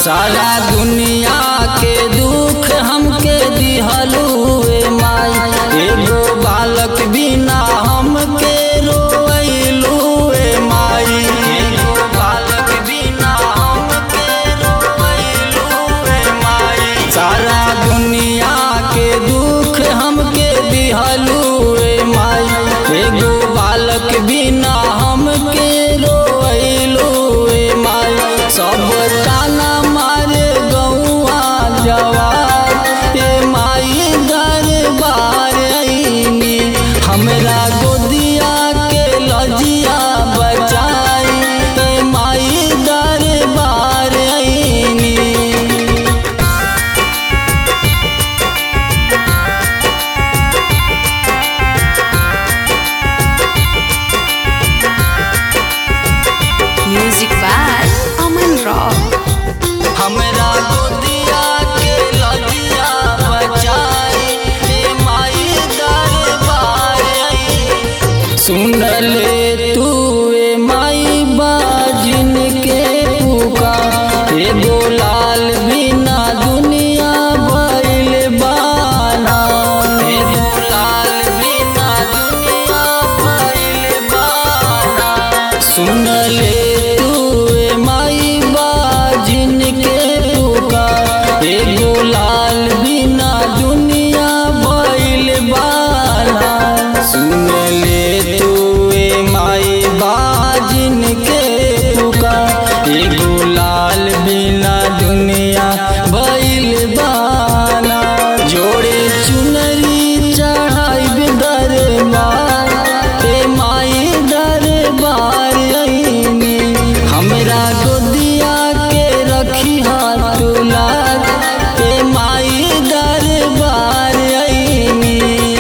सारा दुनिया के दुख हमके दिहलुए माई एगो बालक बिना हमके रोइलुए माई एगो बालक बिना हमके रोइलुए माई सारा दुनिया के दुख हमके दिहलुए माई एगो बालक बिना हमके रोइलुए माई सब ताना मारे गौआ जवार ए माई दरबार आईनी हमरा गोदिया के लजिया बचाई ए माई दरबार आईनी Music by Aman Rock. हमरा गोदिया के लजिया बचाई ए माई दरबार आई सुन ले तू ए माई बाजिन के पुकार एगो लाल बिना दुनिया भइल बाना एगो लाल बिना दुनिया भइल बाना सुन ले तू ए माई बाजिन के पुकार एगो लाल बिना दुनिया भइल बाना सुन ले तू ए माई बाजिन के पुकार एगो लाल बिना दुनिया भइल बाना जोड़े चुनरी चढ़ाई दरबार ए माई दरबार आईनी हमरा गोदिया के रखी हाथ तुलार ए माई दरबार आईनी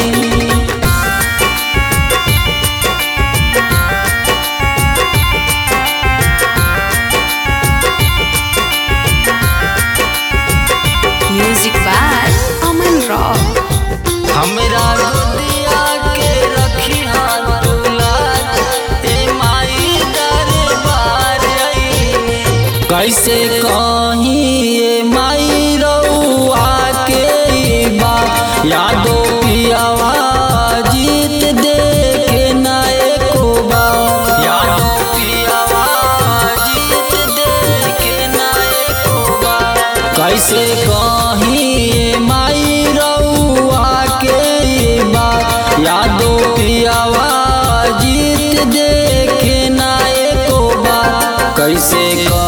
Music by Aman Rock. हमरा गोदिया के रखी हाथ तुलार ए माई दरबार आईनी कैसे कहीं ए माई रउआ के ई बात यादो पियावा जीत दे के ना एको बार यादो पियावा जीत दे के ना एको बार कैसे कहीं ए माई रउआ के ई बात यादो पियावा जीत दे के ना एको बार कैसे कहीं